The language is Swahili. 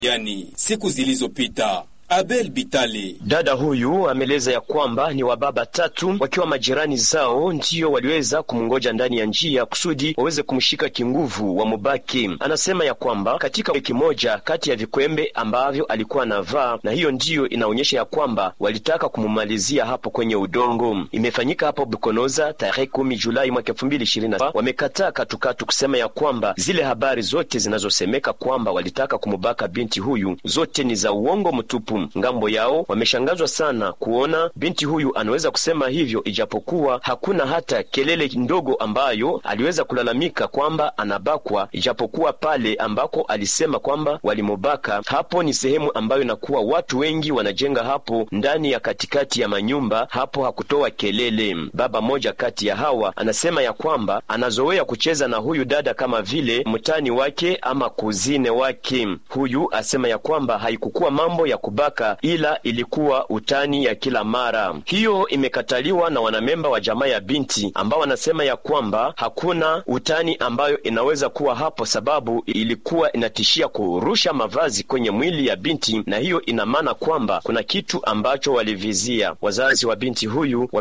yani siku zilizopita. Abel Bitale. Dada huyu ameeleza ya kwamba ni wababa tatu wakiwa majirani zao ndiyo waliweza kumngoja ndani ya njia kusudi waweze kumshika kinguvu wa mubaki. Anasema ya kwamba katika wiki moja kati ya vikwembe ambavyo alikuwa anavaa, na hiyo ndiyo inaonyesha ya kwamba walitaka kumumalizia hapo kwenye udongo. Imefanyika hapo Bukonoza tarehe kumi Julai mwaka elfu mbili ishirini na saba. Wamekataa katukatu kusema ya kwamba zile habari zote zinazosemeka kwamba walitaka kumubaka binti huyu zote ni za uongo mtupu. Ngambo yao wameshangazwa sana kuona binti huyu anaweza kusema hivyo, ijapokuwa hakuna hata kelele ndogo ambayo aliweza kulalamika kwamba anabakwa, ijapokuwa pale ambako alisema kwamba walimubaka, hapo ni sehemu ambayo inakuwa watu wengi wanajenga hapo ndani ya katikati ya manyumba, hapo hakutoa kelele. Baba moja kati ya hawa anasema ya kwamba anazoea kucheza na huyu dada kama vile mtani wake ama kuzine wake. Huyu asema ya kwamba haikukuwa mambo ya kubaka ila ilikuwa utani ya kila mara. Hiyo imekataliwa na wanamemba wa jamaa ya binti ambao wanasema ya kwamba hakuna utani ambayo inaweza kuwa hapo, sababu ilikuwa inatishia kurusha mavazi kwenye mwili ya binti, na hiyo ina maana kwamba kuna kitu ambacho walivizia. Wazazi wa binti huyu